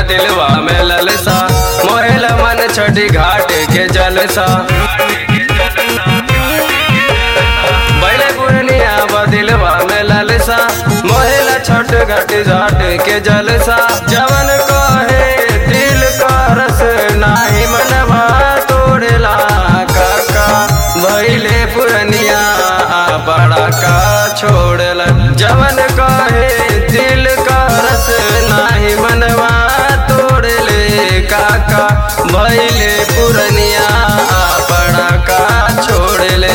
दिलवा में ललसा मोहेल मन छठी घाट के जलसा बैले पुरनिया बदिलवा में ललसा मोहेल छठ घाट घाट के जलसा जवन कहे दिल का रस नाही मनवा तोड़ला काका भैले पुरनिया बड़ा का छोड़ला जवन कहे दिल का रस नाही मनवा तोड़ले काका भैले पुरनिया बड़ा का छोड़ले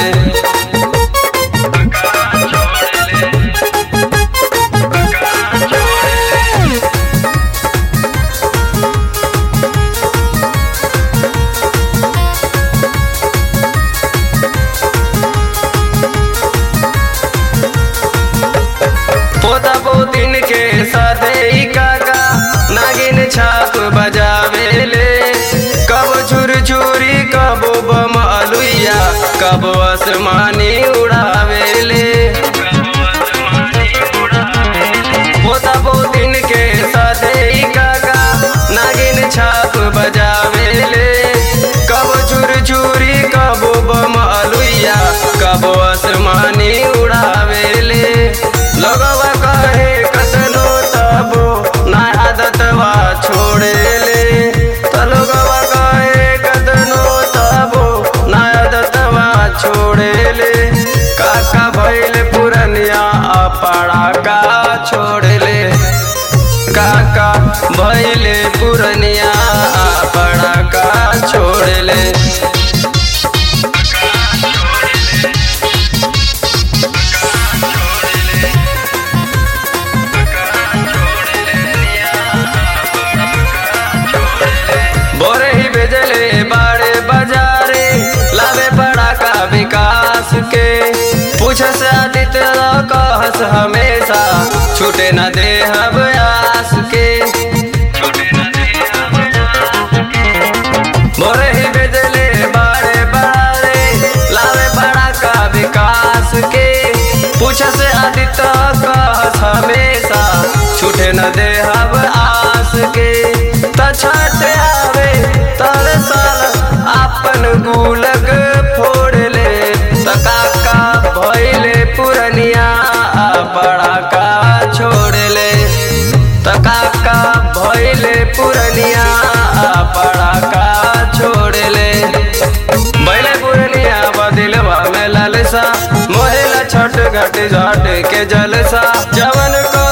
पोता पोतिन के साथे ही काका नागिन छाप बजावेले कब छुर छुरी कब बम अलुइया कब आसमानी उड़ावेले पोता पोतिन के साथे ही काका नागिन छाप बजावेले कब छुर छुरी कब बम अलुइया कब आसमानी उड़ावेले लोगवा कहे कतनो तबो ना आदतवा छोड़ेले त लोगवा कहे कतनो तबो ना आदतवा छोड़ेले काका भइल पुरनिया अपड़ा का छोड़ले काका भइले पुरनिया अपड़ा का छोड़ले बोरे ही भेजले बाड़े बाजारे लावे बड़ा का विकास के पूछ से आदित्य कहस हमेशा छूटे न दे हब आस के बोरे ही भेजले बाड़े बाड़े लावे बड़ा का विकास के पूछ से आदित्य कहस हमेशा छूटे न दे हब आस के त छठ आवे तर साल आपन गुलक फोड़ ले त काका भइले पुरनिया बड़ा का छोड़ ले त काका भइले पुरनिया बड़ा का छोड़ ले बैले पुरनिया बदिलवा में ललसा मोहेला छठ घट घाट के जलसा जवन को